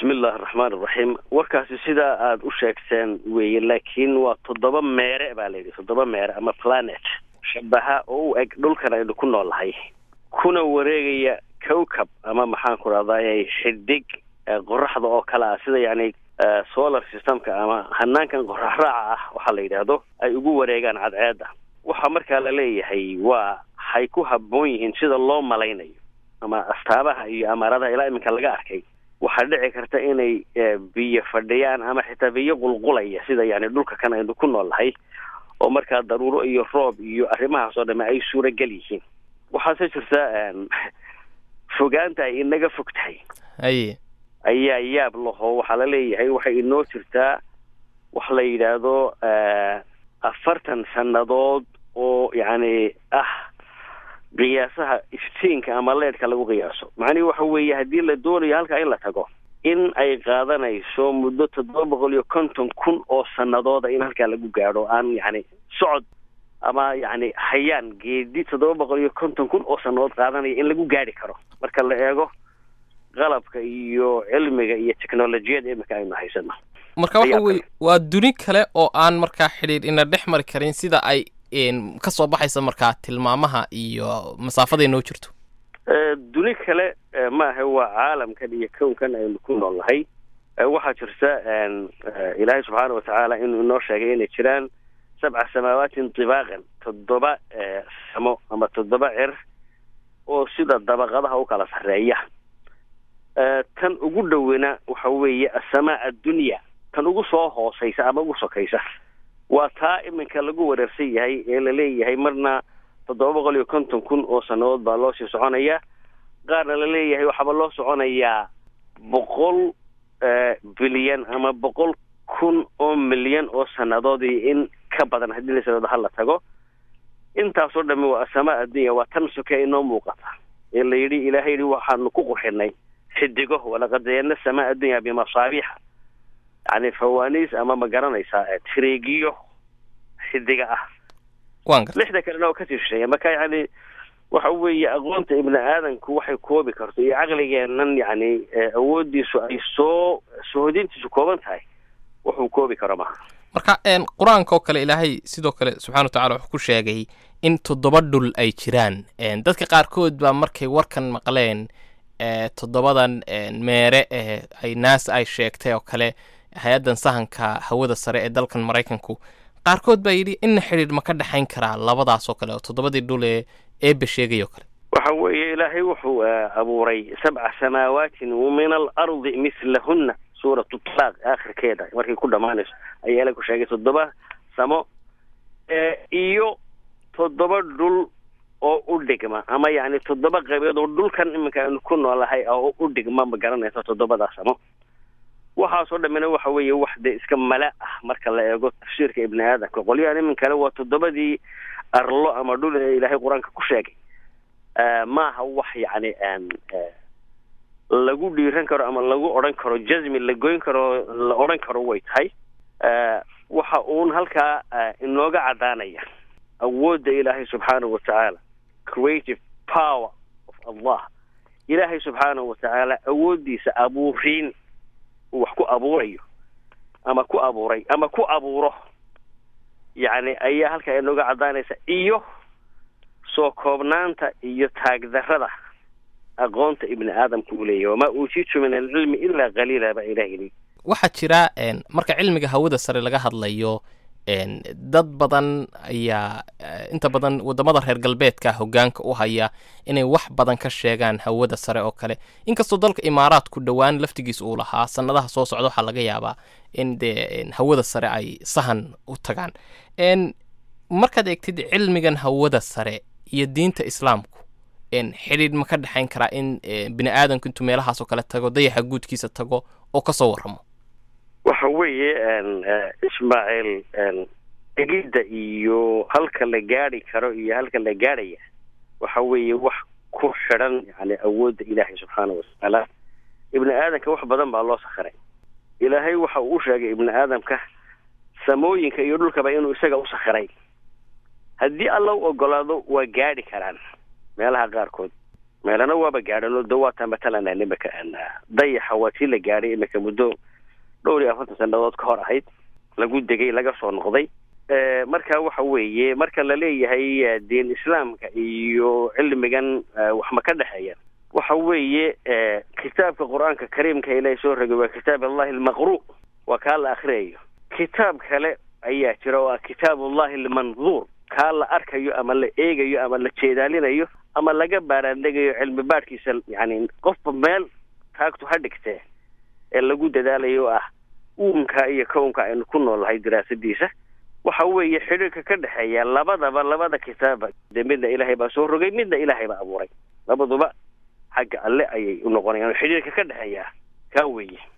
bismi illahi araxmaan iraxiim warkaasi sidaa aada u sheegteen weeye laakiin waa toddoba meere baa la yidhi toddoba meere ama planet shabaha oo u eg dhulkan aynu ku noolnahay kuna wareegaya cowcab ama maxaan ku rahday xidig qoraxda oo kale ah sida yani solar systemka ama hanaankan qorax raaca ah waxaa la yidhaahdo ay ugu wareegaan cadceedda waxaa markaa la leeyahay waa hay ku habboon yihiin sida loo malaynayo ama astaabaha iyo amaaradaha ilaa iminka laga arkay waxaa dhici karta inay biyo fadhiyaan ama xitaa biyo qulqulaya sida yani dhulka kan aynu ku noolnahay oo markaa daruuro iyo roob iyo arrimahaas oo dhame ay suuragal yihiin waxaase jirta fogaanta ay inaga fog tahay haye ayaa yaab laho waxaa la leeyahay waxay inoo jirtaa wax la yidhaahdo afartan sannadood oo yacni ah qiyaasaha iftiinka ama leedhka lagu qiyaaso macnihi waxa weeye haddii la doonayo halkaa in la tago in ay qaadanayso muddo toddoba boqol iyo konton kun oo sanadooda in halkaa lagu gaadho aan yacni socod ama yacni hayaan geedi toddoba boqol iyo konton kun oo sannadood qaadanaya in lagu gaadhi karo marka la eego qalabka iyo cilmiga iyo technolojiyada imika aynu haysano marka waxa weye waa duni kale oo aan markaa xidhiir ina dhex mari karin sida ay ka soo baxaysa markaa tilmaamaha iyo masaafada noo jirto duni kale maaha waa caalamkan iyo kownkan aynu ku noolnahay waxaa jirta ilaahay subxaana watacaala inuu inoo sheegay inay jiraan sabca samaawaatin tibaaqan toddoba samo ama toddoba cer oo sida dabaqadaha u kala sarreeya tan ugu dhowena waxa weeye asamaa addunya tan ugu soo hooseysa ama ugu sokaysa waa taa iminka lagu wareersan yahay ee la leeyahay marna toddoba boqol iyo konton kun oo sannadood baa loo sii soconaya qaarna la leeyahay waxaaba loo soconayaa boqol bilyan ama boqol kun oo milyan oo sannadood iyo in ka badan haddii la sanado hala tago intaasoo dhami waa asamaa addunya waa tan soke inoo muuqata ee la yidhi ilaahay yidhi waxaanu ku qurxinay xidigo walaqad zayana samaa addunya bimasaabiixa yani fawaniis ama ma garanaysaa tireegiyo xidiga ah lixda kalena oo kasii shisheeya marka yani waxa weeye aqoonta ibni aadanku waxay koobi karto iyo caqligeennan yani awoodiisu ay soo sohodintiisu kooban tahay wuxuu koobi karo maha marka qur-aanka oo kale ilaahay sidoo kale subxana wa tacala wuxuu ku sheegay in toddoba dhul ay jiraan dadka qaarkood baa markay warkan maqleen toddobadan meere ee ay naasa ay sheegtay oo kale hay-addan sahanka hawada sare ee dalkan maraykanku qaarkood baa yidhi inna xidhiidh ma ka dhexayn karaa labadaas oo kale oo toddobadii dhul ee eebbe sheegay oo kale waxa weeye ilaahay wuxuu abuuray sabca samaawaatin min alardi mislahunna suuratu talaaq aakhirkeeda markay ku dhammaanayso ayaa ilahay ku sheegay toddoba samo iyo toddoba dhul oo u dhigma ama yacni toddoba qaybood oo dhulkan iminka aynu ku noolahay oo u dhigma ma garanaysa toddobadaa samo waxaasoo dhammina waxa weeye wax dee iska mala ah marka la eego tafsiirka ibni aadamka qolyahan iminkale waa toddobadii arlo ama dhul ee ilaahay qur-aanka ku sheegay maaha wax yacni lagu dhiiran karo ama lagu odhan karo jasmi la goyn karo la odhan karo way tahay waxa uun halkaa inooga caddaanaya awoodda ilaahay subxaanahu watacaala creative power of allah ilaahay subxaanahu watacaala awooddiisa abuuriin uu wax ku abuurayo ama ku abuuray ama ku abuuro yacni ayaa halkaa inooga caddaanaysa iyo soo koobnaanta iyo taagdarrada aqoonta ibni aadamka uu leeyahy wamaa uutiitu min alcilmi ilaa qaliila baa ilaah yidhi waxaa jira marka cilmiga hawada sare laga hadlayo dad badan ayaa inta badan wadamada reer galbeedka hogaanka u haya inay wax badan ka sheegaan hawada sare oo kale inkastoo dalka imaaraadku dhowaan laftigiis uu lahaa sanadaha soo socda waxaa laga yaabaa in dee hawada sare ay sahan u tagaan markaad eegtid cilmigan hawada sare iyo diinta islaamku xidhiidh ma ka dhexayn karaa in bini aadamku intuu meelahaas oo kale tago dayaxa guudkiisa tago oo kasoo warramo waxa weeye ismaaciil egidda iyo halka la gaadhi karo iyo halka la gaadhaya waxa weeye wax ku xidhan yani awoodda ilaahay subxaana watacaala ibni aadamka wax badan baa loo sakhiray ilaahay waxa uu u sheegay ibni aadamka samooyinka iyo dhulkaba inuu isaga u sakhiray haddii alla u ogolaado waa gaadhi karaan meelaha qaarkood meelana waaba gaadhan oo dawaata matalan imika dayaxa waa tii la gaadhay imika muddo dhowr iyo afartan sanadood ka hor ahayd lagu degay laga soo noqday marka waxa weeye marka la leeyahay diin islaamka iyo cilmigan wax ma ka dhexeeya waxa weeye kitaabka qur-aanka kariimka ilaahay soo rogay waa kitaab allahi almaqru waa kaa la akriyayo kitaab kale ayaa jira oo ah kitaab ullahi almanduur kaa la arkayo ama la eegayo ama la jeedaalinayo ama laga baaraandhegayo cilmi baadhkiisa yani qofba meel taagtu ha dhigtee ee lagu dadaalayo oo ah uunka iyo kownka aynu ku noolnahay diraasadiisa waxa weeye xidhiirka ka dhexeeya labadaba labada kitaaba de midna ilaahay baa soo rogay midna ilaahay baa abuuray labaduba xagga alle ayay u noqonayaan xidhiirka ka dhexeeya kaa weeye